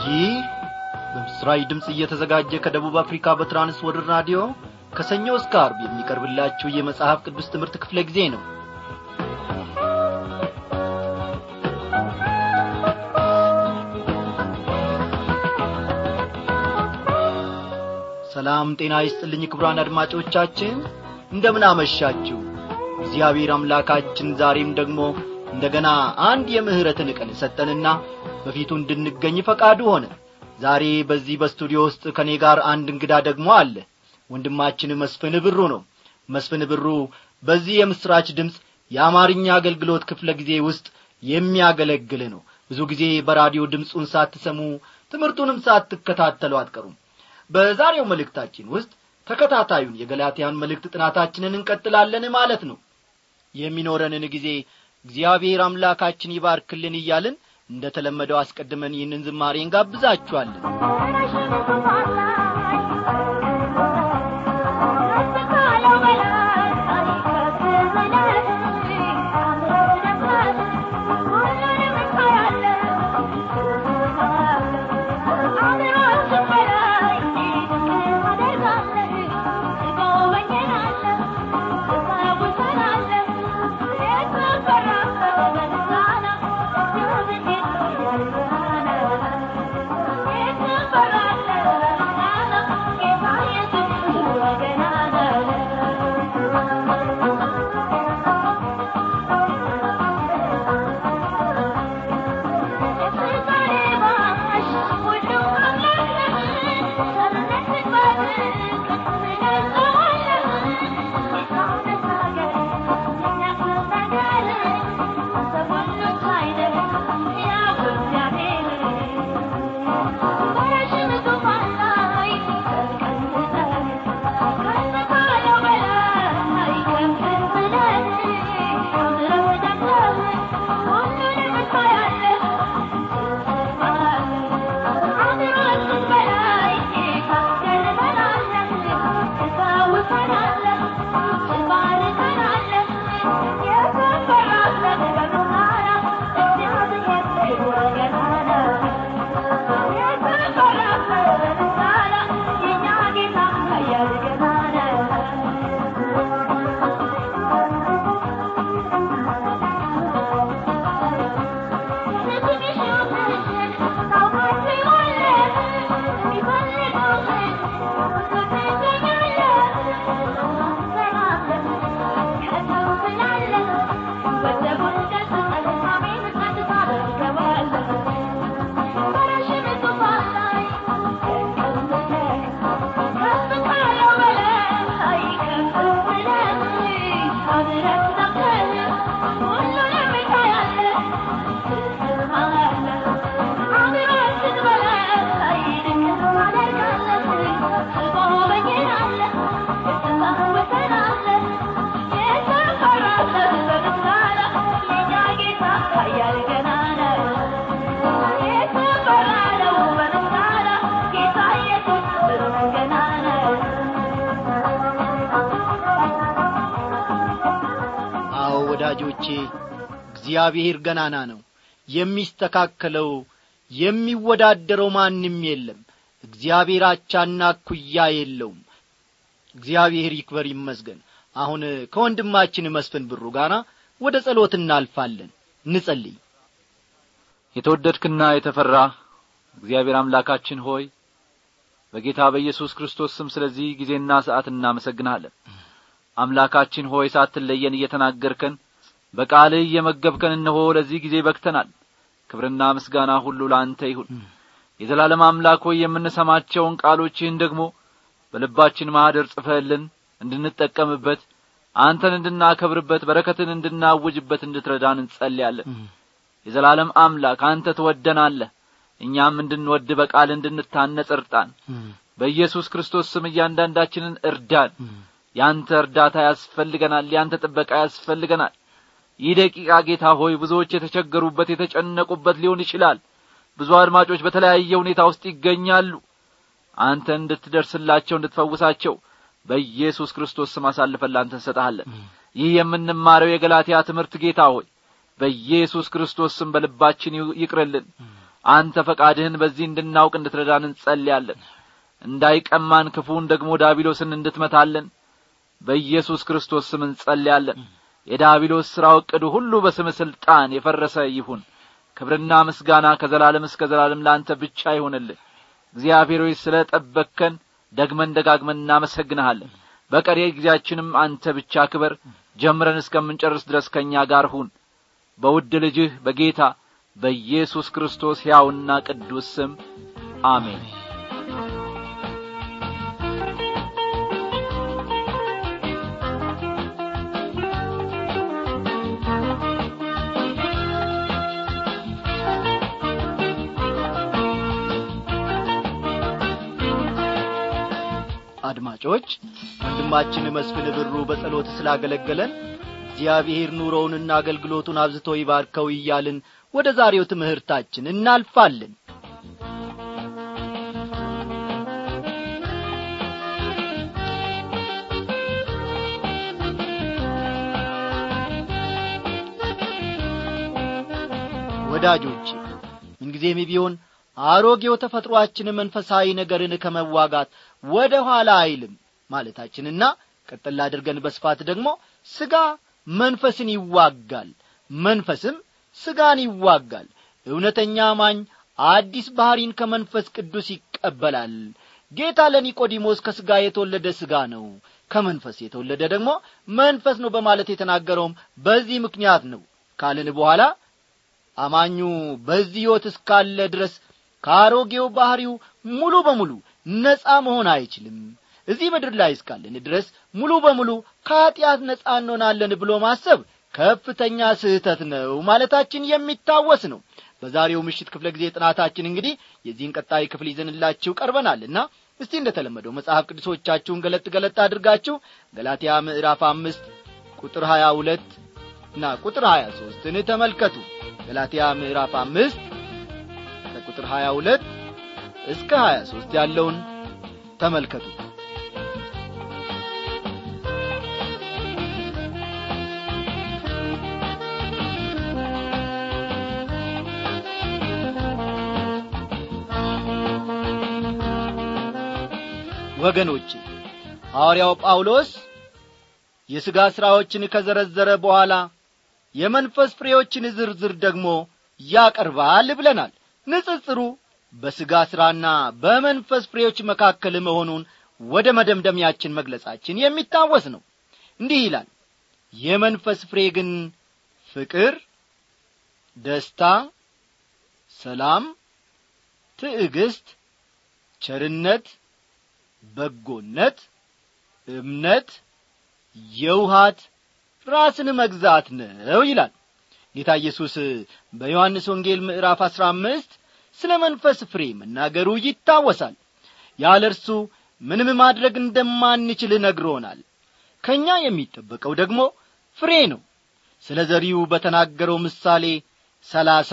ይህ በምስራች ድምፅ እየተዘጋጀ ከደቡብ አፍሪካ በትራንስ ወርልድ ራዲዮ ከሰኞ እስከ አርብ የሚቀርብላችሁ የመጽሐፍ ቅዱስ ትምህርት ክፍለ ጊዜ ነው ሰላም ጤና ይስጥልኝ ክቡራን አድማጮቻችን እንደምን አመሻችሁ እግዚአብሔር አምላካችን ዛሬም ደግሞ እንደገና አንድ የምህረትን ቀን ሰጠንና በፊቱ እንድንገኝ ፈቃዱ ሆነ ዛሬ በዚህ በስቱዲዮ ውስጥ ከእኔ ጋር አንድ እንግዳ ደግሞ አለ ወንድማችን መስፍን ብሩ ነው መስፍን ብሩ በዚህ የምስራች ድምፅ የአማርኛ አገልግሎት ክፍለ ጊዜ ውስጥ የሚያገለግል ነው ብዙ ጊዜ በራዲዮ ድምፁን ሳትሰሙ ትምህርቱንም ሳትከታተሉ አትቀሩም በዛሬው መልእክታችን ውስጥ ተከታታዩን የገላትያን መልእክት ጥናታችንን እንቀጥላለን ማለት ነው የሚኖረንን ጊዜ እግዚአብሔር አምላካችን ይባርክልን እያልን እንደ ተለመደው አስቀድመን ይህንን ዝማሬ እንጋብዛችኋለን ወዳጆቼ እግዚአብሔር ገናና ነው የሚስተካከለው የሚወዳደረው ማንም የለም እግዚአብሔር አቻና ኩያ የለውም እግዚአብሔር ይክበር ይመስገን አሁን ከወንድማችን መስፍን ብሩ ጋር ወደ ጸሎት እናልፋለን እንጸልይ የተወደድክና የተፈራ እግዚአብሔር አምላካችን ሆይ በጌታ በኢየሱስ ክርስቶስ ስም ስለዚህ ጊዜና ሰዓት እናመሰግናለን አምላካችን ሆይ ሳትለየን እየተናገርከን በቃልህ እየመገብከን እነሆ ለዚህ ጊዜ በክተናል ክብርና ምስጋና ሁሉ ለአንተ ይሁን የዘላለም አምላክ ሆይ የምንሰማቸውን ቃሎችህን ደግሞ በልባችን ማኅደር ጽፈህልን እንድንጠቀምበት አንተን እንድናከብርበት በረከትን እንድናውጅበት እንድትረዳን እንጸልያለን የዘላለም አምላክ አንተ ትወደናለህ እኛም እንድንወድ በቃል እንድንታነጽ እርጣን በኢየሱስ ክርስቶስ ስም እያንዳንዳችንን እርዳን ያንተ እርዳታ ያስፈልገናል ያንተ ጥበቃ ያስፈልገናል ይህ ደቂቃ ጌታ ሆይ ብዙዎች የተቸገሩበት የተጨነቁበት ሊሆን ይችላል ብዙ አድማጮች በተለያየ ሁኔታ ውስጥ ይገኛሉ አንተ እንድትደርስላቸው እንድትፈውሳቸው በኢየሱስ ክርስቶስ ስም አሳልፈን ላንተ እንሰጥሃለን ይህ የምንማረው የገላትያ ትምህርት ጌታ ሆይ በኢየሱስ ክርስቶስ ስም በልባችን ይቅርልን አንተ ፈቃድህን በዚህ እንድናውቅ እንድትረዳን እንጸልያለን እንዳይቀማን ክፉን ደግሞ ዳቢሎስን እንድትመታለን በኢየሱስ ክርስቶስ ስም እንጸልያለን የዳቢሎስ ሥራው ዕቅዱ ሁሉ በስም ሥልጣን የፈረሰ ይሁን ክብርና ምስጋና ከዘላለም እስከ ዘላለም ለአንተ ብቻ ይሁንልን እግዚአብሔር ሆይ ስለ ጠበቅከን ደግመን ደጋግመን እናመሰግንሃለን በቀሪ ጊዜያችንም አንተ ብቻ ክበር ጀምረን እስከምንጨርስ ድረስ ከእኛ ጋር ሁን በውድ ልጅህ በጌታ በኢየሱስ ክርስቶስ ሕያውና ቅዱስ ስም አሜን አድማጮች ወንድማችን መስፍን ብሩ በጸሎት ስላገለገለን እግዚአብሔር ኑሮውንና አገልግሎቱን አብዝቶ ይባርከው እያልን ወደ ዛሬው ትምህርታችን እናልፋለን ወዳጆቼ ምንጊዜም ቢሆን አሮጌው ተፈጥሮአችን መንፈሳዊ ነገርን ከመዋጋት ወደ ኋላ አይልም ማለታችንና ቀጥላ አድርገን በስፋት ደግሞ ሥጋ መንፈስን ይዋጋል መንፈስም ሥጋን ይዋጋል እውነተኛ አማኝ አዲስ ባሕሪን ከመንፈስ ቅዱስ ይቀበላል ጌታ ለኒቆዲሞስ ከሥጋ የተወለደ ሥጋ ነው ከመንፈስ የተወለደ ደግሞ መንፈስ ነው በማለት የተናገረውም በዚህ ምክንያት ነው ካልን በኋላ አማኙ በዚህ ሕይወት እስካለ ድረስ ከአሮጌው ባሕሪው ሙሉ በሙሉ ነጻ መሆን አይችልም እዚህ ምድር ላይ እስካለን ድረስ ሙሉ በሙሉ ከኀጢአት ነጻ እንሆናለን ብሎ ማሰብ ከፍተኛ ስህተት ነው ማለታችን የሚታወስ ነው በዛሬው ምሽት ክፍለ ጊዜ ጥናታችን እንግዲህ የዚህን ቀጣይ ክፍል ይዘንላችሁ ቀርበናልና እስቲ እንደተለመደው መጽሐፍ ቅዱሶቻችሁን ገለጥ ገለጥ አድርጋችሁ ገላትያ ምዕራፍ አምስት ቁጥር ሀያ ሁለት እና ቁጥር ሀያ ሦስትን ተመልከቱ ገላትያ ምዕራፍ አምስት ከቁጥር ሀያ ሁለት እስከ ሀያ ሦስት ያለውን ተመልከቱ ወገኖቼ ሐዋርያው ጳውሎስ የሥጋ ሥራዎችን ከዘረዘረ በኋላ የመንፈስ ፍሬዎችን ዝርዝር ደግሞ ያቀርባል ብለናል ንጽጽሩ በሥጋ ሥራና በመንፈስ ፍሬዎች መካከል መሆኑን ወደ መደምደሚያችን መግለጻችን የሚታወስ ነው እንዲህ ይላል የመንፈስ ፍሬ ግን ፍቅር ደስታ ሰላም ትዕግስት ቸርነት በጎነት እምነት የውሃት ራስን መግዛት ነው ይላል ጌታ ኢየሱስ በዮሐንስ ወንጌል ምዕራፍ አሥራ አምስት ስለ መንፈስ ፍሬ መናገሩ ይታወሳል ያለ እርሱ ምንም ማድረግ እንደማንችል ነግሮናል ከእኛ የሚጠበቀው ደግሞ ፍሬ ነው ስለ ዘሪው በተናገረው ምሳሌ ሰላሳ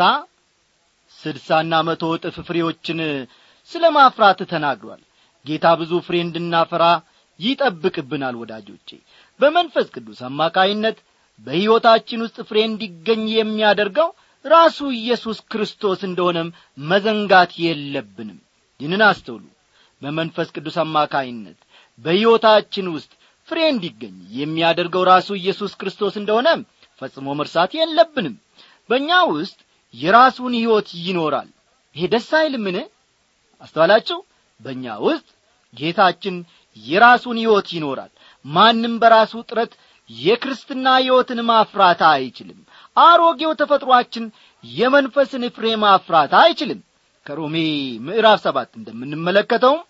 ስድሳና መቶ እጥፍ ፍሬዎችን ስለ ማፍራት ተናግሯል ጌታ ብዙ ፍሬ እንድናፈራ ይጠብቅብናል ወዳጆቼ በመንፈስ ቅዱስ አማካይነት በሕይወታችን ውስጥ ፍሬ እንዲገኝ የሚያደርገው ራሱ ኢየሱስ ክርስቶስ እንደሆነም መዘንጋት የለብንም ይህንን አስተውሉ በመንፈስ ቅዱስ አማካይነት በሕይወታችን ውስጥ ፍሬ እንዲገኝ የሚያደርገው ራሱ ኢየሱስ ክርስቶስ እንደሆነም ፈጽሞ መርሳት የለብንም በእኛ ውስጥ የራሱን ሕይወት ይኖራል ይሄ ደስ አይልምን አስተዋላችሁ በእኛ ውስጥ ጌታችን የራሱን ሕይወት ይኖራል ማንም በራሱ ጥረት የክርስትና ሕይወትን ማፍራት አይችልም አሮጌው ተፈጥሮአችን የመንፈስን ፍሬ ማፍራት አይችልም ከሮሜ ምዕራፍ ሰባት እንደምንመለከተውም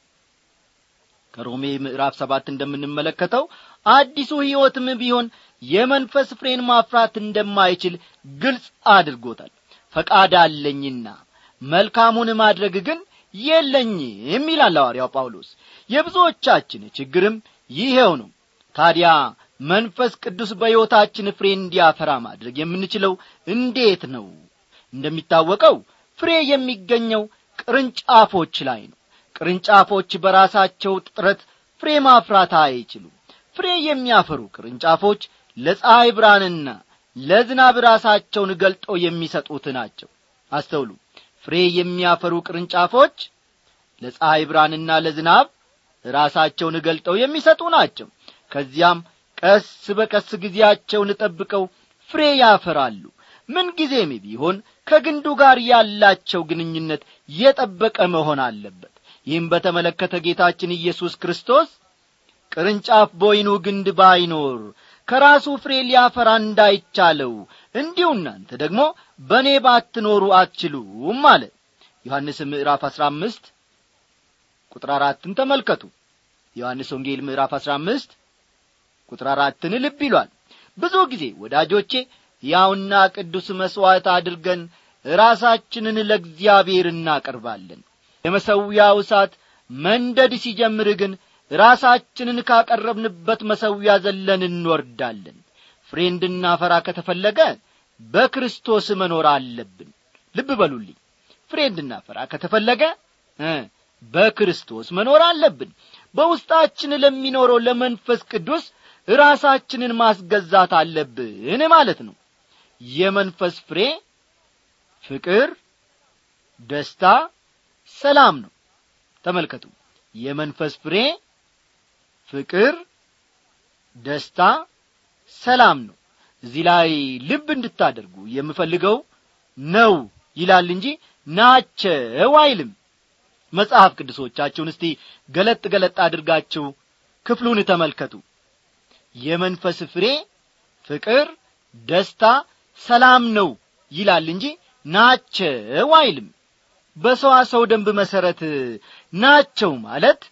ከሮሜ ምዕራፍ ሰባት እንደምንመለከተው አዲሱ ሕይወትም ቢሆን የመንፈስ ፍሬን ማፍራት እንደማይችል ግልጽ አድርጎታል ፈቃድ አለኝና መልካሙን ማድረግ ግን የለኝም ይላል ሐዋርያው ጳውሎስ የብዙዎቻችን ችግርም ይሄው ነው ታዲያ መንፈስ ቅዱስ በሕይወታችን ፍሬ እንዲያፈራ ማድረግ የምንችለው እንዴት ነው እንደሚታወቀው ፍሬ የሚገኘው ቅርንጫፎች ላይ ነው ቅርንጫፎች በራሳቸው ጥረት ፍሬ ማፍራት አይችሉም ፍሬ የሚያፈሩ ቅርንጫፎች ለፀሐይ ብርሃንና ለዝናብ ራሳቸውን ገልጠው የሚሰጡት ናቸው አስተውሉ ፍሬ የሚያፈሩ ቅርንጫፎች ለፀሐይ ብርሃንና ለዝናብ ራሳቸውን ገልጠው የሚሰጡ ናቸው ከዚያም ቀስ በቀስ ጊዜያቸውን ጠብቀው ፍሬ ያፈራሉ ምንጊዜም ቢሆን ከግንዱ ጋር ያላቸው ግንኙነት የጠበቀ መሆን አለበት ይህም በተመለከተ ጌታችን ኢየሱስ ክርስቶስ ቅርንጫፍ በወይኑ ግንድ ባይኖር ከራሱ ፍሬ ሊያፈራ እንዳይቻለው እንዲሁ እናንተ ደግሞ በእኔ ባትኖሩ አትችሉም አለ ዮሐንስ ምዕራፍ አሥራ አምስት ቁጥር አራትን ተመልከቱ ዮሐንስ ወንጌል ምዕራፍ አሥራ አምስት ቁጥር አራትን ልብ ይሏል ብዙ ጊዜ ወዳጆቼ ያውና ቅዱስ መሥዋዕት አድርገን ራሳችንን ለእግዚአብሔር እናቀርባለን የመሰዊያው እሳት መንደድ ሲጀምር ግን ራሳችንን ካቀረብንበት መሰዊያ ዘለን እንወርዳለን ፍሬ እንድናፈራ ከተፈለገ በክርስቶስ መኖር አለብን ልብ በሉልኝ ፍሬ እንድናፈራ ከተፈለገ በክርስቶስ መኖር አለብን በውስጣችን ለሚኖረው ለመንፈስ ቅዱስ ራሳችንን ማስገዛት አለብን ማለት ነው የመንፈስ ፍሬ ፍቅር ደስታ ሰላም ነው ተመልከቱ የመንፈስ ፍሬ ፍቅር ደስታ ሰላም ነው እዚህ ላይ ልብ እንድታደርጉ የምፈልገው ነው ይላል እንጂ ናቸው አይልም መጽሐፍ ቅዱሶቻችሁን እስቲ ገለጥ ገለጥ አድርጋችሁ ክፍሉን ተመልከቱ የመንፈስ ፍሬ ፍቅር ደስታ ሰላም ነው ይላል እንጂ ናቸው አይልም በሰዋሰው ደንብ መሠረት ናቸው ማለት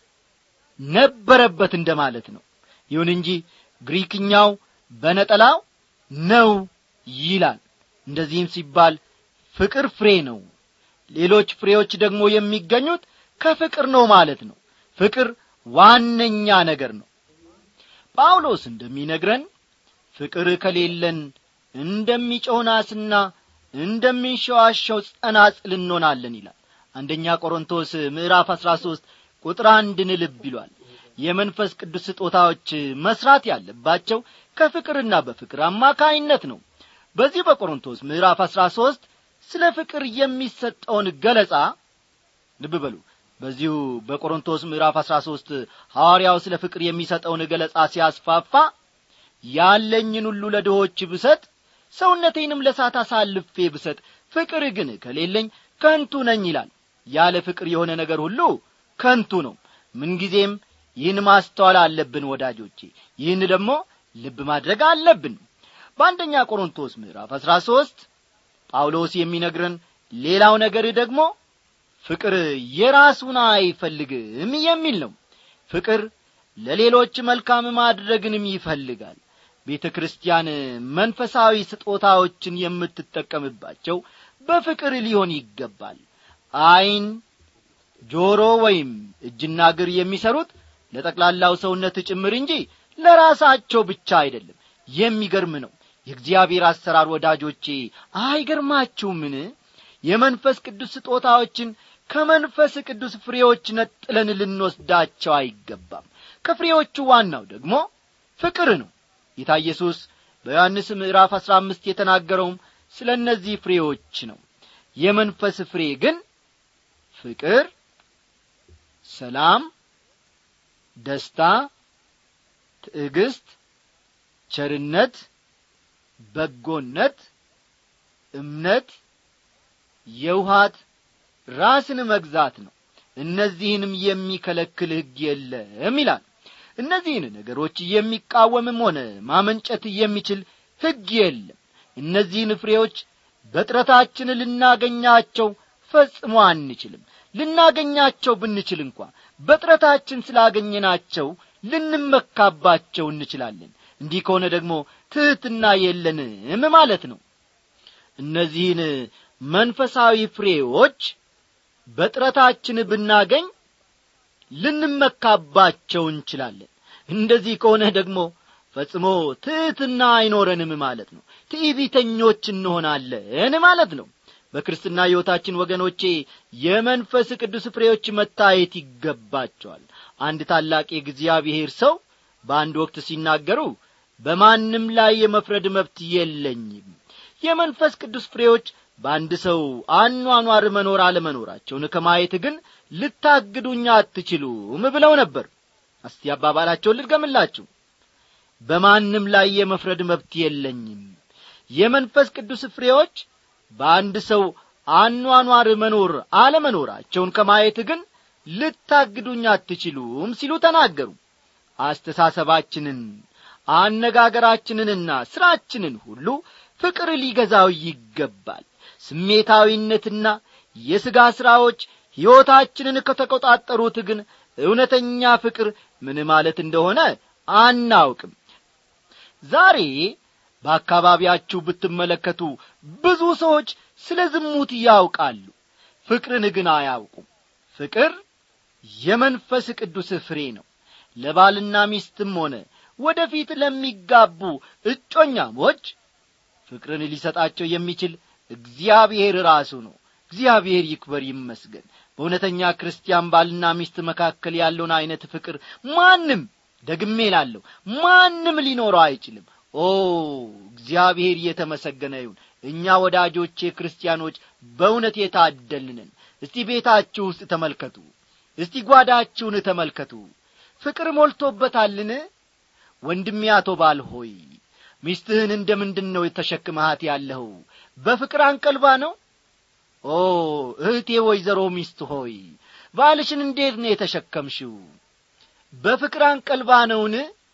ነበረበት እንደ ማለት ነው ይሁን እንጂ ግሪክኛው በነጠላው ነው ይላል እንደዚህም ሲባል ፍቅር ፍሬ ነው ሌሎች ፍሬዎች ደግሞ የሚገኙት ከፍቅር ነው ማለት ነው ፍቅር ዋነኛ ነገር ነው ጳውሎስ እንደሚነግረን ፍቅር ከሌለን እንደሚጮህ ናስና እንደሚንሸዋሸው ጸናጽል እንሆናለን ይላል አንደኛ ቆሮንቶስ ምዕራፍ አሥራ ሦስት ቁጥር አንድን ልብ ይሏል የመንፈስ ቅዱስ ስጦታዎች መስራት ያለባቸው ከፍቅርና በፍቅር አማካይነት ነው በዚህ በቆሮንቶስ ምዕራፍ አሥራ ሦስት ስለ ፍቅር የሚሰጠውን ገለጻ ልብ በሉ በዚሁ በቆሮንቶስ ምዕራፍ አሥራ ሦስት ሐዋርያው ስለ ፍቅር የሚሰጠውን ገለጻ ሲያስፋፋ ያለኝን ሁሉ ለድሆች ብሰጥ ሰውነቴንም ለሳት አሳልፌ ብሰጥ ፍቅር ግን ከሌለኝ ከንቱ ነኝ ይላል ያለ ፍቅር የሆነ ነገር ሁሉ ከንቱ ነው ምንጊዜም ይህን ማስተዋል አለብን ወዳጆቼ ይህን ደግሞ ልብ ማድረግ አለብን በአንደኛ ቆሮንቶስ ምዕራፍ አሥራ ሦስት ጳውሎስ የሚነግረን ሌላው ነገር ደግሞ ፍቅር የራሱን አይፈልግም የሚል ነው ፍቅር ለሌሎች መልካም ማድረግንም ይፈልጋል ቤተ ክርስቲያን መንፈሳዊ ስጦታዎችን የምትጠቀምባቸው በፍቅር ሊሆን ይገባል ዐይን ጆሮ ወይም እጅና እግር የሚሰሩት ለጠቅላላው ሰውነት ጭምር እንጂ ለራሳቸው ብቻ አይደለም የሚገርም ነው የእግዚአብሔር አሰራር ወዳጆቼ አይገርማችሁምን የመንፈስ ቅዱስ ስጦታዎችን ከመንፈስ ቅዱስ ፍሬዎች ነጥለን ልንወስዳቸው አይገባም ከፍሬዎቹ ዋናው ደግሞ ፍቅር ነው ጌታ ኢየሱስ በዮሐንስ ምዕራፍ አሥራ አምስት የተናገረውም ስለ እነዚህ ፍሬዎች ነው የመንፈስ ፍሬ ግን ፍቅር ሰላም ደስታ ትዕግስት ቸርነት በጎነት እምነት የውሃት ራስን መግዛት ነው እነዚህንም የሚከለክል ሕግ የለም ይላል እነዚህን ነገሮች የሚቃወምም ሆነ ማመንጨት የሚችል ሕግ የለም እነዚህን ፍሬዎች በጥረታችን ልናገኛቸው ፈጽሞ አንችልም ልናገኛቸው ብንችል እንኳ በጥረታችን ስላገኘናቸው ልንመካባቸው እንችላለን እንዲህ ከሆነ ደግሞ ትሕትና የለንም ማለት ነው እነዚህን መንፈሳዊ ፍሬዎች በጥረታችን ብናገኝ ልንመካባቸው እንችላለን እንደዚህ ከሆነ ደግሞ ፈጽሞ ትሕትና አይኖረንም ማለት ነው ትዕቢተኞች እንሆናለን ማለት ነው በክርስትና ሕይወታችን ወገኖቼ የመንፈስ ቅዱስ ፍሬዎች መታየት ይገባቸዋል አንድ ታላቅ የእግዚአብሔር ሰው በአንድ ወቅት ሲናገሩ በማንም ላይ የመፍረድ መብት የለኝም የመንፈስ ቅዱስ ፍሬዎች በአንድ ሰው አኗኗር መኖር አለመኖራቸውን ከማየት ግን ልታግዱኛ አትችሉም ብለው ነበር እስቲ አባባላቸውን ልድገምላችሁ በማንም ላይ የመፍረድ መብት የለኝም የመንፈስ ቅዱስ ፍሬዎች በአንድ ሰው አኗኗር መኖር አለመኖራቸውን ከማየት ግን ልታግዱኝ አትችሉም ሲሉ ተናገሩ አስተሳሰባችንን አነጋገራችንንና ሥራችንን ሁሉ ፍቅር ሊገዛው ይገባል ስሜታዊነትና የሥጋ ሥራዎች ሕይወታችንን ከተቆጣጠሩት ግን እውነተኛ ፍቅር ምን ማለት እንደሆነ አናውቅም ዛሬ በአካባቢያችሁ ብትመለከቱ ብዙ ሰዎች ስለ ዝሙት ያውቃሉ ፍቅርን ግን አያውቁም ፍቅር የመንፈስ ቅዱስ ፍሬ ነው ለባልና ሚስትም ሆነ ወደፊት ለሚጋቡ እጮኛሞች ፍቅርን ሊሰጣቸው የሚችል እግዚአብሔር ራሱ ነው እግዚአብሔር ይክበር ይመስገን በእውነተኛ ክርስቲያን ባልና ሚስት መካከል ያለውን ዐይነት ፍቅር ማንም ደግሜ ላለሁ ማንም ሊኖረው አይችልም ኦ እግዚአብሔር እየተመሰገነ ይሁን እኛ ወዳጆቼ ክርስቲያኖች በእውነት የታደልንን እስቲ ቤታችሁ ውስጥ ተመልከቱ እስቲ ጓዳችሁን ተመልከቱ ፍቅር ሞልቶበታልን ወንድሜ አቶ ባል ሆይ ሚስትህን እንደ ምንድን ነው የተሸክመሃት ያለኸው በፍቅር አንቀልባ ነው ኦ እህቴ ወይዘሮ ሚስት ሆይ ባልሽን እንዴት ነው የተሸከምሽው በፍቅር አንቀልባ ነውን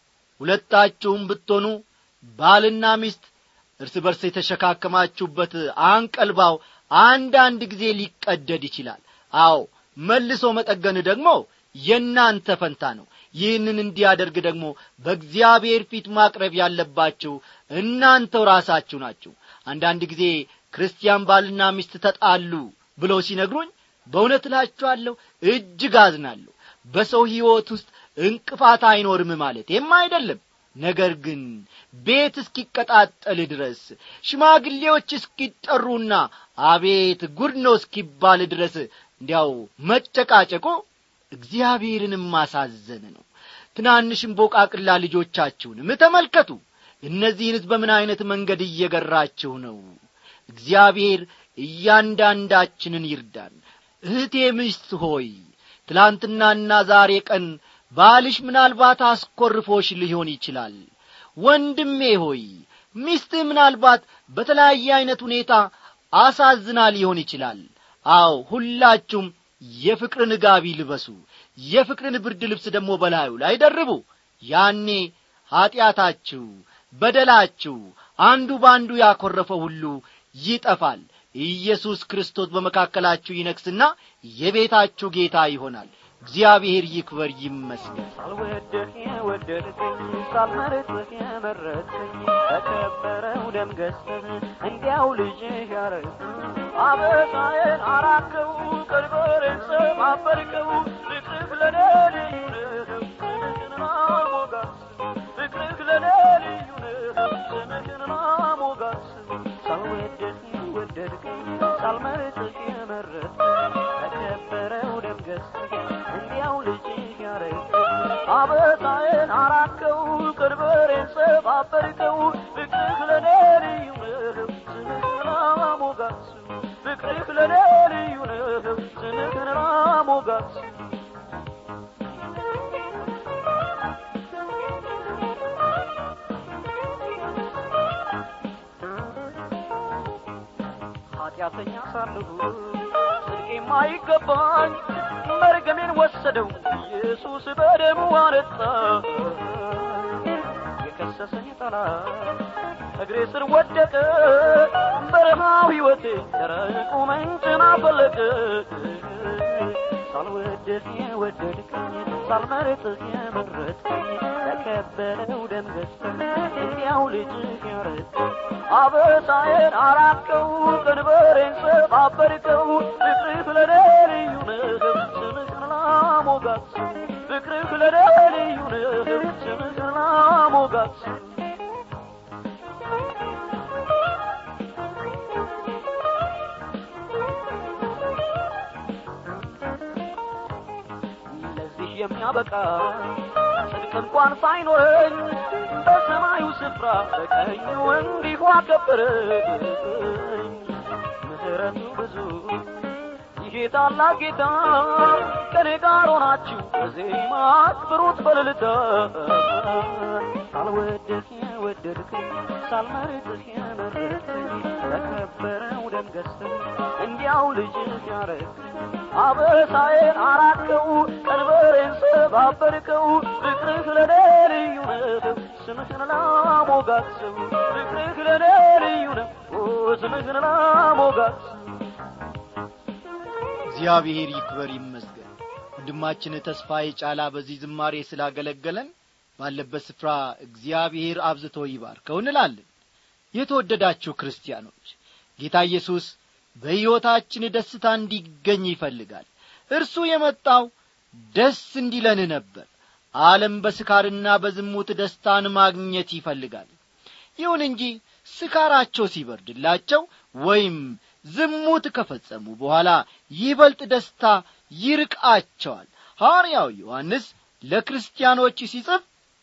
ሁለታችሁም ብትሆኑ ባልና ሚስት እርስ በርስ የተሸካከማችሁበት አንቀልባው አንዳንድ ጊዜ ሊቀደድ ይችላል አዎ መልሶ መጠገን ደግሞ የእናንተ ፈንታ ነው ይህንን እንዲያደርግ ደግሞ በእግዚአብሔር ፊት ማቅረብ ያለባችሁ እናንተው ራሳችሁ ናችሁ አንዳንድ ጊዜ ክርስቲያን ባልና ሚስት ተጣሉ ብለው ሲነግሩኝ በእውነት እላችኋለሁ እጅግ አዝናለሁ በሰው ሕይወት ውስጥ እንቅፋት አይኖርም ማለቴም አይደለም ነገር ግን ቤት እስኪቀጣጠል ድረስ ሽማግሌዎች እስኪጠሩና አቤት ጉድ ነው እስኪባል ድረስ እንዲያው መጨቃጨቁ እግዚአብሔርንም ማሳዘን ነው ትናንሽም ቦቃቅላ ልጆቻችሁንም ተመልከቱ እነዚህንስ በምን ዐይነት መንገድ እየገራችሁ ነው እግዚአብሔር እያንዳንዳችንን ይርዳን እህቴ ሚስት ሆይ ትላንትናና ዛሬ ቀን ባልሽ ምናልባት አስኰርፎሽ ሊሆን ይችላል ወንድሜ ሆይ ሚስትህ ምናልባት በተለያየ ዐይነት ሁኔታ አሳዝና ሊሆን ይችላል አው ሁላችሁም የፍቅርን ጋቢ ልበሱ የፍቅርን ብርድ ልብስ ደግሞ በላዩ ላይ ደርቡ ያኔ ኀጢአታችሁ በደላችሁ አንዱ በአንዱ ያኰረፈው ሁሉ ይጠፋል ኢየሱስ ክርስቶስ በመካከላችሁ ይነግስና የቤታችሁ ጌታ ይሆናል እግዚአብሔር ይክበር ይመስገን ሳልወድህ የወደድከኝ ሳልመርጥህ የመረጥከኝ በከበረው ደም ገዝተህ እንዲያው ልጅህ ያረግከኝ አበሳዬን አራከው ቀንበሬን ሰባበርከው ፍቅርህ ለኔ ልዩ ነው ስምህን ሞጋስ ፍቅርህ ለኔ ልዩ ነው ስምህን ሞጋስ ሳልወድህ የወደድከኝ ሳልመርጥህ የመረጥከኝ በከበረው ደም ገዝተህ እንዲያው ልጅህ ያረግከኝ አበሳዬን አራከው ቀንበሬን ሰባበርከው ፍቅርህ ለኔ ልዩ ነው ስምህን ሞጋስ ፍቅርህ ለኔ ልዩ ነው ስምህን ሞጋስ ኃጢአተኛ ሳለሁ ጽድቅ የማይገባኝ መርገሜን ወሰደው ኢየሱስ በደሙ አነጻ የከሰሰኝ ጠላት እግሬ ስር ወደቀ በረሃው ሕይወቴ ደረቁ መንጭን አፈለቀ ሳልወድህ የወደድከኝ ሳልመርጥህ የመረጥከኝ በከበረው ደም ገዝተህ እንዲያው ልጅህ ያረድከኝ አበሳዬን አራቅከው ቀንበሬን ሰባበርከው ፍቅርህ ለኔ ልዩ ነው ስምህን ላሞጋስ ፍቅርህ ለኔ ልዩ ነው ስምህን ላሞጋስ ለዚህ የሚያበቃ ጽድቅ እንኳን ሳይኖረኝ በሰማዩ ስፍራ በቀኙ እንዲሁ አከበረኝ ምሕረቱ ብዙ ይሄ ታላቅ ጌታ ከኔ ጋር ሆናችሁ በዜማ አክብሩት በልልታ ሳልወድህ የወደድከኝ ሳልመርጥህ የመረጥከኝ በከበረው ደም ገዝተህ እንዲያው ልጅህ ያረግከኝ አበሳዬን አራቅከው ቀንበሬን ሰባበርከው ፍቅርህ ለኔ ልዩ ነው ስምህን ላሞጋግሰው ፍቅርህ ለኔ ልዩ ነው ስምህን ላሞጋግሰው እግዚአብሔር ይክበር ይመስገን ወንድማችን ተስፋዬ ጫላ በዚህ ዝማሬ ስላገለገለን ባለበት ስፍራ እግዚአብሔር አብዝቶ ይባርከው እንላለን የተወደዳችሁ ክርስቲያኖች ጌታ ኢየሱስ በሕይወታችን ደስታ እንዲገኝ ይፈልጋል እርሱ የመጣው ደስ እንዲለን ነበር ዓለም በስካርና በዝሙት ደስታን ማግኘት ይፈልጋል ይሁን እንጂ ስካራቸው ሲበርድላቸው ወይም ዝሙት ከፈጸሙ በኋላ ይበልጥ ደስታ ይርቃቸዋል ሐዋርያው ዮሐንስ ለክርስቲያኖች ሲጽፍ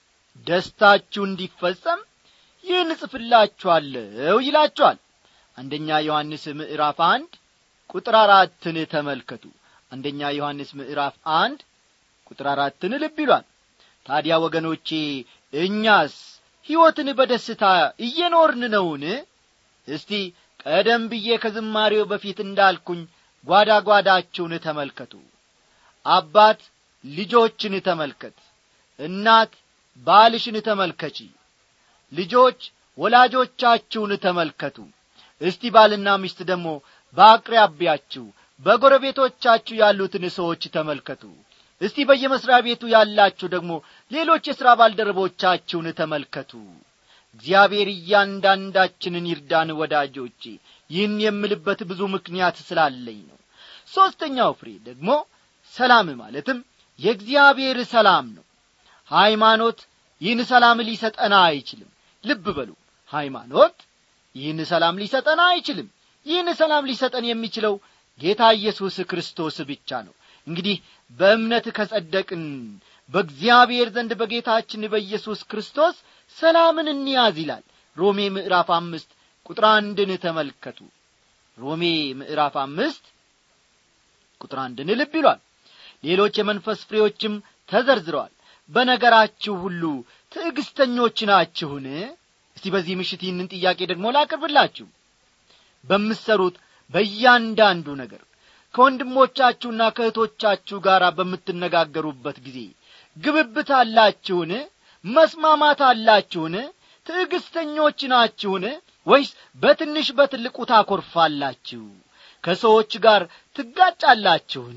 ደስታችሁ እንዲፈጸም ይህን እጽፍላችኋለሁ ይላችኋል አንደኛ ዮሐንስ ምዕራፍ አንድ ቁጥር አራትን ተመልከቱ አንደኛ ዮሐንስ ምዕራፍ አንድ ቁጥር አራትን ልብ ይሏል ታዲያ ወገኖቼ እኛስ ሕይወትን በደስታ እየኖርን ነውን እስቲ ቀደም ብዬ ከዝማሬው በፊት እንዳልኩኝ ጓዳ ጓዳችሁን ተመልከቱ አባት ልጆችን ተመልከት እናት ባልሽን ተመልከቺ ልጆች ወላጆቻችሁን ተመልከቱ እስቲ ባልና ሚስት ደግሞ በአቅራቢያችሁ በጎረቤቶቻችሁ ያሉትን ሰዎች ተመልከቱ እስቲ በየመስሪያ ቤቱ ያላችሁ ደግሞ ሌሎች የሥራ ባልደረቦቻችሁን ተመልከቱ እግዚአብሔር እያንዳንዳችንን ይርዳን ወዳጆቼ ይህን የምልበት ብዙ ምክንያት ስላለኝ ነው ሦስተኛው ፍሬ ደግሞ ሰላም ማለትም የእግዚአብሔር ሰላም ነው ሃይማኖት ይህን ሰላም ሊሰጠና አይችልም ልብ በሉ ሃይማኖት ይህን ሰላም ሊሰጠን አይችልም ይህን ሰላም ሊሰጠን የሚችለው ጌታ ኢየሱስ ክርስቶስ ብቻ ነው እንግዲህ በእምነት ከጸደቅን በእግዚአብሔር ዘንድ በጌታችን በኢየሱስ ክርስቶስ ሰላምን እንያዝ ይላል ሮሜ ምዕራፍ አምስት ቁጥር አንድን ተመልከቱ ሮሜ ምዕራፍ አምስት ቁጥር አንድን ልብ ይሏል ሌሎች የመንፈስ ፍሬዎችም ተዘርዝረዋል በነገራችሁ ሁሉ ትዕግስተኞች ናችሁን እስቲ በዚህ ምሽት ይህንን ጥያቄ ደግሞ ላቅርብላችሁ በምትሰሩት በእያንዳንዱ ነገር ከወንድሞቻችሁና ከእህቶቻችሁ ጋር በምትነጋገሩበት ጊዜ ግብብት አላችሁን መስማማት አላችሁን ትዕግስተኞች ናችሁን ወይስ በትንሽ በትልቁ ታኰርፋላችሁ ከሰዎች ጋር ትጋጫላችሁን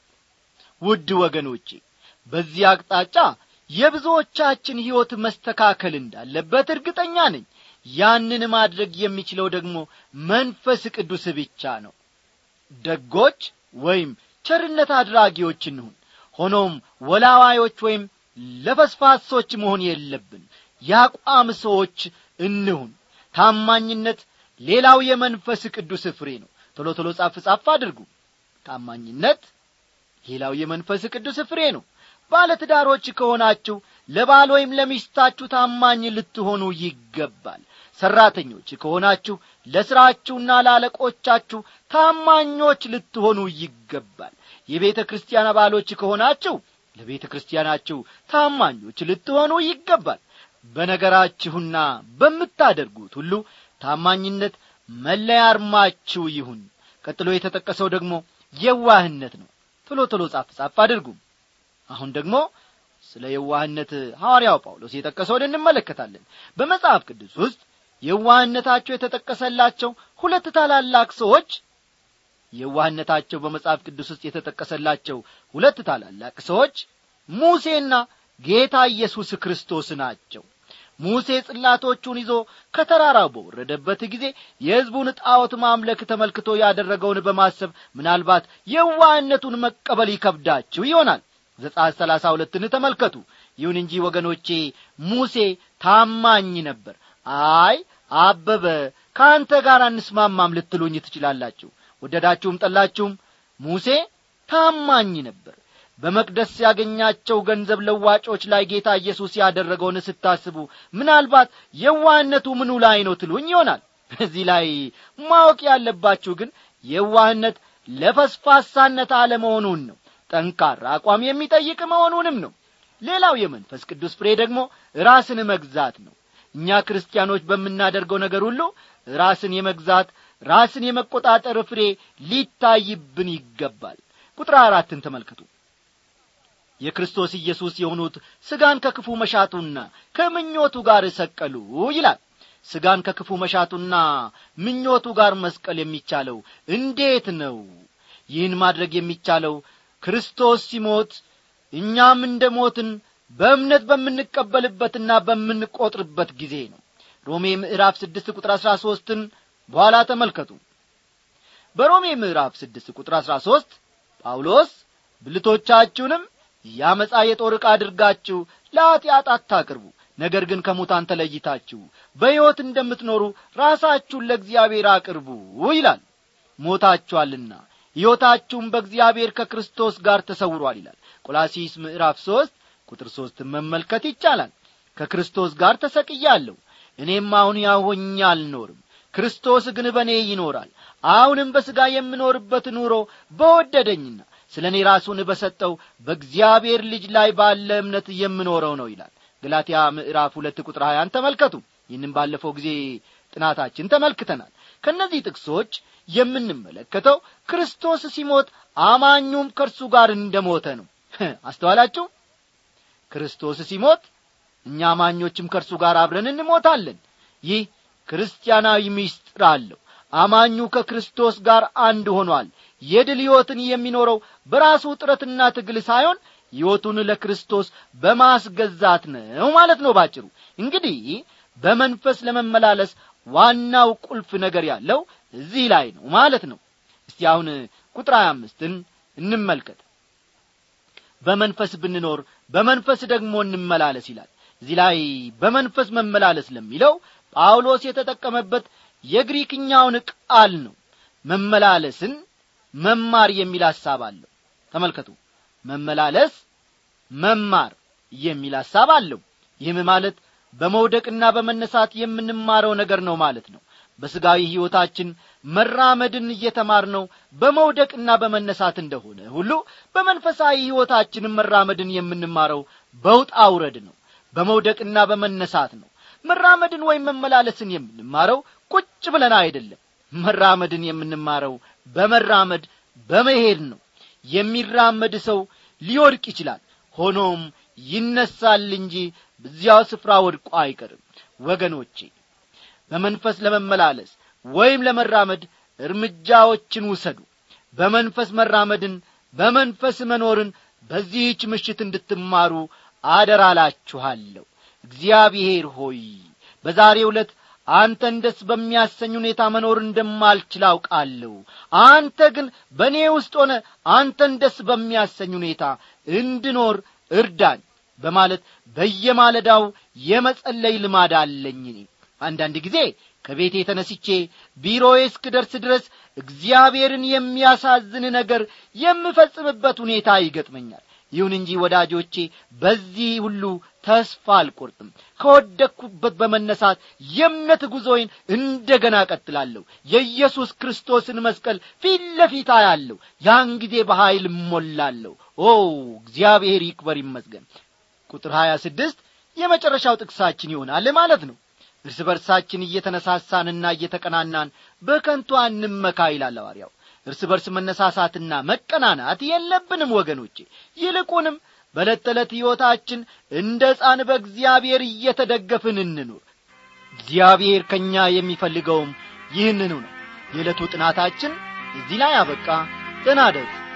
ውድ ወገኖቼ በዚህ አቅጣጫ የብዙዎቻችን ሕይወት መስተካከል እንዳለበት እርግጠኛ ነኝ ያንን ማድረግ የሚችለው ደግሞ መንፈስ ቅዱስ ብቻ ነው ደጎች ወይም ቸርነት አድራጊዎች እንሁን ሆኖም ወላዋዮች ወይም ለፈስፋሶች መሆን የለብን ያቋም ሰዎች እንሁን ታማኝነት ሌላው የመንፈስ ቅዱስ ፍሬ ነው ቶሎ ቶሎ ጻፍ ጻፍ አድርጉ ታማኝነት ሌላው የመንፈስ ቅዱስ ፍሬ ነው ባለትዳሮች ከሆናችሁ ለባል ወይም ለሚስታችሁ ታማኝ ልትሆኑ ይገባል ሠራተኞች ከሆናችሁ ለሥራችሁና ለአለቆቻችሁ ታማኞች ልትሆኑ ይገባል የቤተ ክርስቲያን አባሎች ከሆናችሁ ለቤተ ክርስቲያናችሁ ታማኞች ልትሆኑ ይገባል በነገራችሁና በምታደርጉት ሁሉ ታማኝነት መለያ አርማችሁ ይሁን ቀጥሎ የተጠቀሰው ደግሞ የዋህነት ነው ቶሎ ቶሎ ጻፍ ጻፍ አድርጉ አሁን ደግሞ ስለ የዋህነት ሐዋርያው ጳውሎስ የጠቀሰውን እንመለከታለን በመጽሐፍ ቅዱስ ውስጥ የዋህነታቸው የተጠቀሰላቸው ሁለት ታላላቅ ሰዎች የዋህነታቸው በመጽሐፍ ቅዱስ ውስጥ የተጠቀሰላቸው ሁለት ታላላቅ ሰዎች ሙሴና ጌታ ኢየሱስ ክርስቶስ ናቸው ሙሴ ጽላቶቹን ይዞ ከተራራው በወረደበት ጊዜ የሕዝቡን ጣዖት ማምለክ ተመልክቶ ያደረገውን በማሰብ ምናልባት የዋህነቱን መቀበል ይከብዳችሁ ይሆናል ዘጻት ሰላሳ ሁለትን ተመልከቱ ይሁን እንጂ ወገኖቼ ሙሴ ታማኝ ነበር አይ አበበ ከአንተ ጋር አንስማማም ልትሉኝ ትችላላችሁ ወደዳችሁም ጠላችሁም ሙሴ ታማኝ ነበር በመቅደስ ያገኛቸው ገንዘብ ለዋጮች ላይ ጌታ ኢየሱስ ያደረገውን ስታስቡ ምናልባት የዋህነቱ ምኑ ላይ ነው ትሉኝ ይሆናል በዚህ ላይ ማወቅ ያለባችሁ ግን የዋህነት ለፈስፋሳነት አለመሆኑን ነው ጠንካራ አቋም የሚጠይቅ መሆኑንም ነው ሌላው የመንፈስ ቅዱስ ፍሬ ደግሞ ራስን መግዛት ነው እኛ ክርስቲያኖች በምናደርገው ነገር ሁሉ ራስን የመግዛት ራስን የመቆጣጠር ፍሬ ሊታይብን ይገባል ቁጥር አራትን ተመልከቱ የክርስቶስ ኢየሱስ የሆኑት ሥጋን ከክፉ መሻቱና ከምኞቱ ጋር ሰቀሉ ይላል ሥጋን ከክፉ መሻቱና ምኞቱ ጋር መስቀል የሚቻለው እንዴት ነው ይህን ማድረግ የሚቻለው ክርስቶስ ሲሞት እኛም እንደ ሞትን በእምነት በምንቀበልበትና በምንቈጥርበት ጊዜ ነው ሮሜ ምዕራፍ ስድስት ቁጥር አሥራ ሦስትን በኋላ ተመልከቱ በሮሜ ምዕራፍ ስድስት ቁጥር አሥራ ሦስት ጳውሎስ ብልቶቻችሁንም ያመፃ የጦር ዕቃ አድርጋችሁ ለኀጢአት አታቅርቡ ነገር ግን ከሙታን ተለይታችሁ በሕይወት እንደምትኖሩ ራሳችሁን ለእግዚአብሔር አቅርቡ ይላል ሞታችኋልና ሕይወታችሁም በእግዚአብሔር ከክርስቶስ ጋር ተሰውሯል ይላል ቆላሲስ ምዕራፍ ሦስት ቁጥር ሦስትን መመልከት ይቻላል ከክርስቶስ ጋር ተሰቅያለሁ እኔም አሁን ያሆኛ አልኖርም ክርስቶስ ግን በእኔ ይኖራል አሁንም በሥጋ የምኖርበት ኑሮ በወደደኝና ስለ እኔ ራሱን በሰጠው በእግዚአብሔር ልጅ ላይ ባለ እምነት የምኖረው ነው ይላል ገላትያ ምዕራፍ ሁለት ቁጥር ሀያን ተመልከቱ ይህንም ባለፈው ጊዜ ጥናታችን ተመልክተናል ከእነዚህ ጥቅሶች የምንመለከተው ክርስቶስ ሲሞት አማኙም ከእርሱ ጋር እንደ ሞተ ነው አስተዋላችሁ ክርስቶስ ሲሞት እኛ አማኞችም ከእርሱ ጋር አብረን እንሞታለን ይህ ክርስቲያናዊ ምስጢር አለው አማኙ ከክርስቶስ ጋር አንድ ሆኗል የድል ሕይወትን የሚኖረው በራሱ ጥረትና ትግል ሳይሆን ሕይወቱን ለክርስቶስ በማስገዛት ነው ማለት ነው ባጭሩ እንግዲህ በመንፈስ ለመመላለስ ዋናው ቁልፍ ነገር ያለው እዚህ ላይ ነው ማለት ነው እስቲ አሁን ቁጥር ሀያ አምስትን እንመልከት በመንፈስ ብንኖር በመንፈስ ደግሞ እንመላለስ ይላል እዚህ ላይ በመንፈስ መመላለስ ለሚለው ጳውሎስ የተጠቀመበት የግሪክኛውን ቃል ነው መመላለስን መማር የሚል ሐሳብ አለው ተመልከቱ መመላለስ መማር የሚል ሐሳብ አለው ይህም ማለት በመውደቅና በመነሳት የምንማረው ነገር ነው ማለት ነው በሥጋዊ ሕይወታችን መራመድን እየተማርነው በመውደቅና በመነሳት እንደሆነ ሁሉ በመንፈሳዊ ሕይወታችንም መራመድን የምንማረው በውጣ ውረድ ነው በመውደቅና በመነሳት ነው መራመድን ወይም መመላለስን የምንማረው ቁጭ ብለን አይደለም መራመድን የምንማረው በመራመድ በመሄድ ነው የሚራመድ ሰው ሊወድቅ ይችላል ሆኖም ይነሳል እንጂ በዚያው ስፍራ ወድቆ አይቀርም ወገኖቼ በመንፈስ ለመመላለስ ወይም ለመራመድ እርምጃዎችን ውሰዱ በመንፈስ መራመድን በመንፈስ መኖርን በዚህች ምሽት እንድትማሩ አደራላችኋለሁ እግዚአብሔር ሆይ በዛሬ ዕለት አንተን ደስ በሚያሰኝ ሁኔታ መኖር እንደማልችል አውቃለሁ አንተ ግን በእኔ ውስጥ ሆነ አንተን ደስ በሚያሰኝ ሁኔታ እንድኖር እርዳኝ በማለት በየማለዳው የመጸለይ ልማድ አለኝ እኔ አንዳንድ ጊዜ ከቤቴ ተነስቼ ቢሮዬ እስክደርስ ድረስ እግዚአብሔርን የሚያሳዝን ነገር የምፈጽምበት ሁኔታ ይገጥመኛል ይሁን እንጂ ወዳጆቼ በዚህ ሁሉ ተስፋ አልቆርጥም ከወደቅኩበት በመነሳት የእምነት ጉዞዬን እንደገና ቀጥላለሁ የኢየሱስ ክርስቶስን መስቀል ፊት ለፊት አያለሁ ያን ጊዜ በኀይል እሞላለሁ ኦ እግዚአብሔር ይክበር ይመስገን ቁጥር ሀያ ስድስት የመጨረሻው ጥቅሳችን ይሆናል ማለት ነው እርስ በርሳችን እየተነሳሳንና እየተቀናናን በከንቱ አንመካ ይላል ሐዋርያው እርስ በርስ መነሳሳትና መቀናናት የለብንም ወገኖቼ ይልቁንም በዕለት ተዕለት ሕይወታችን እንደ ሕፃን በእግዚአብሔር እየተደገፍን እንኑር እግዚአብሔር ከእኛ የሚፈልገውም ይህንኑ ነው የዕለቱ ጥናታችን እዚህ ላይ አበቃ ተናደሩ